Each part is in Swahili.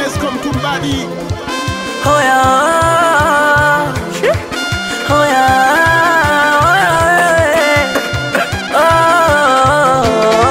Esco Mtumbadi. Oh yeah. Oh yeah. Oh yeah. Oh.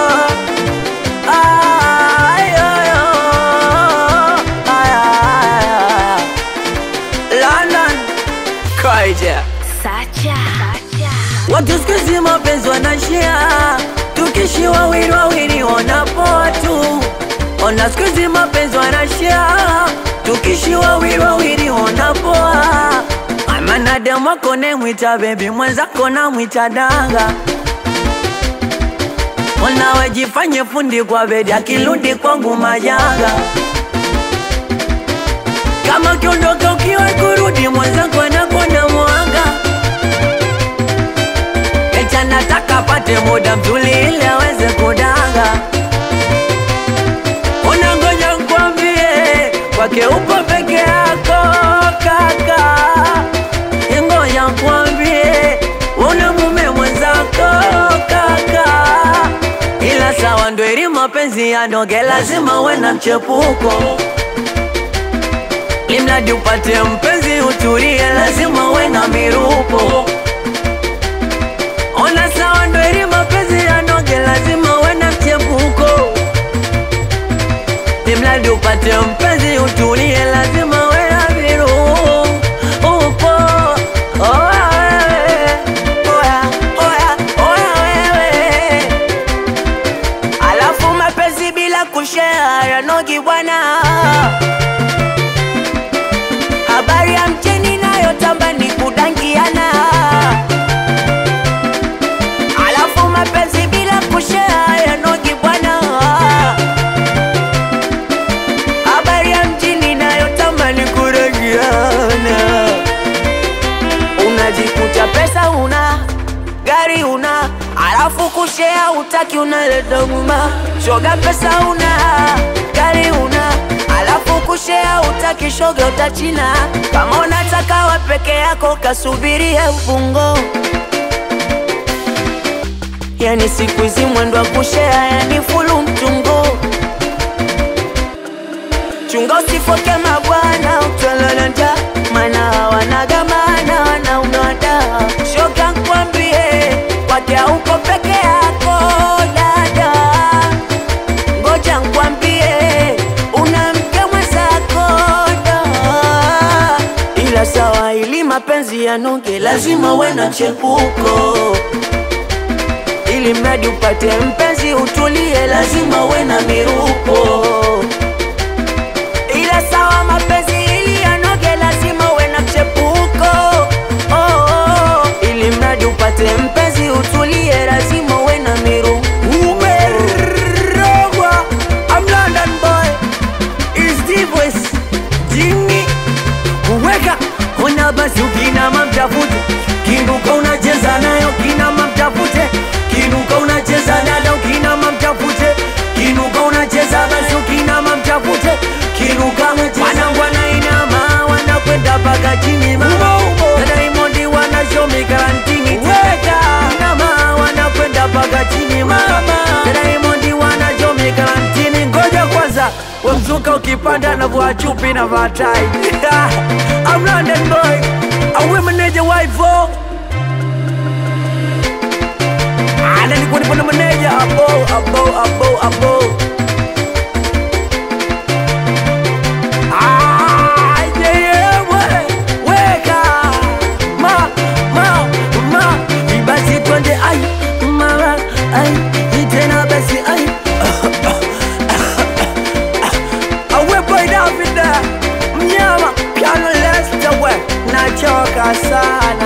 Ay, ay, oh. Ay, ay, ay. London. Kaija. Sacha. Watu siku hizi mapenzi wanashia, tukishi wawili wawili wanapoa tu. Ona siku hizi mapenzi wanashia, tukishi wawili wawili wanapoa. Amana demu wako nemwita bebi, mwenzako namwita danga. Ona wejifanye fundi kwa bedi, akirudi kwangu majanga. Kama ukiondoka ukiwa kurudi, mwenzako anakuona mwanga Eti anataka apate muda mzuri ili aweze kudanga. Unangoja nkwambie, kwake upo peke yako kaka. Ngoja nkwambie, una mume mwenzako kaka. Ila sawa ndo ili mapenzi yanoge, lazima uwe na mchepuko Limradi upate mpenzi utulie, lazima uwe na mirupo Ona sawa ndo ili mapenzi yanoge, lazima uwe na mchepuko. Imradi upate mpenzi utulie, lazima uwe na virupo. Oya wewe, oya, oya, oya wewe. Alafu mapenzi bila kushare yanogi bwana. Habari ya mcheni nayotamba ni kudangiana Alafu mapenzi bila kushare yanogi bwana. Habari ya mjini nayotamani kurejeana. Unajikuta pesa una gari una, alafu kushare utaki, unaleta nguma. Shoga pesa una gari una, alafu kushare utaki, shoga utachina. Kama unataka wa peke yako, kasubirie ufungo. Yani siku hizi mwendo wa kushea yani fulu mtungo chunga usifoke mabwana utwalalanja mana wanagamana wanaunada shoga nkwambie kwake uko peke yako dada ngoja nkwambie una mke mwenzako da ila sawa ili mapenzi yanoge lazima uwe na chepuko ili mradi upate mpenzi utulie, lazima uwe na mirupo. Ila sawa mapenzi ili yanoge, lazima uwe na mchepuko. Oh, oh. Ili mradi upate mpenzi utulie, lazima uwe na mirupo. Umerogwa, I'm London boy, is the voice, Jimmy kuweka ona basi ukinama mtafute kinuka unacheza nayo kinama mtafute kinuka unacheza dada ukinama mtafute kinuka unacheza basi ukinama mtafute kinuka wanangu wanainama wanakwenda mpaka chini mama na Diamond wanashomi karantini teka inama wanakwenda mpaka chini mama na Diamond wanashomi karantini ngoja kwanza wemzuka ukipanda na vua chupi na vatai I'm London boy awe meneja waivo ana nilikuwa nipo na meneja abo abo abo abo Ah, yeah, yeah, we- weka ma ma ma ibasi twende ai mama ai tena basi ai awepo Davida mnyama piano lesta we nachoka sana